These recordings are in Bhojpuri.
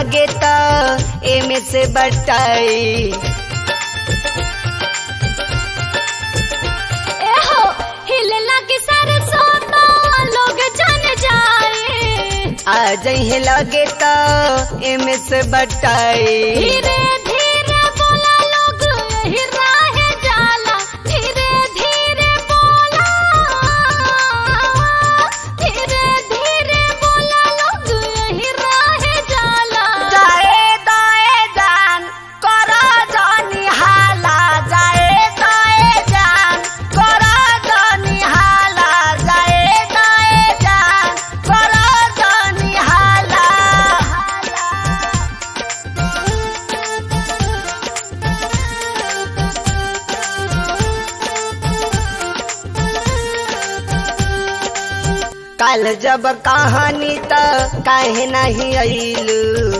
लगे तो एमे से बटाई एहो हिले लगी सरसों तो लोग जान जाए आ जहे लगे तो एमे से बटाई धीरे धीरे बोला लोग यही राहे जाला धीरे धीरे बोला धीरे धीरे बोला लोग यही राहे जाला जाए दाए जान करा जानी हाला जाए दाए जान करा जानी हाला जाए दाए जान करा जानी हाला कल जब कहानी त काहे नहीं अइलू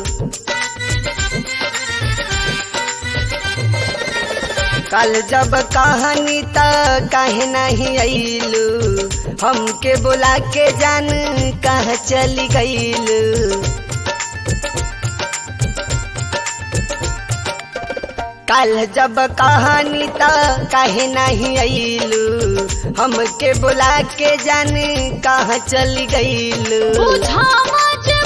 कल जब कहानी त काहे नहीं अइलू हमके बुला के जान कहाँ चली गइलू कल जब कहानी त काहे नहीं अइलू हमके बुला के जान कहाँ चली गइलू बुझा मत